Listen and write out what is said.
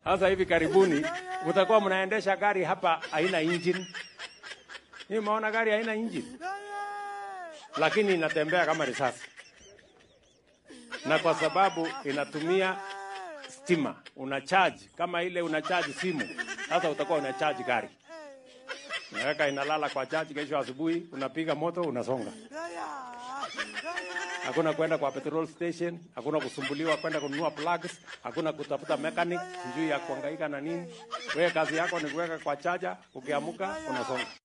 Sasa hivi karibuni utakuwa mnaendesha gari hapa haina engine. Ni maona gari haina engine, lakini inatembea kama risasi, na kwa sababu inatumia stima, una charge kama ile una charge simu. Sasa utakuwa una charge gari, unaweka inalala kwa charge, kesho asubuhi unapiga moto, unasonga. Hakuna kwenda kwa petrol station, hakuna kusumbuliwa kwenda kununua plugs, hakuna kutafuta mechanic sijui ya kuhangaika na nini. Wewe kazi yako ni kuweka kwa chaja, ukiamuka unasonga.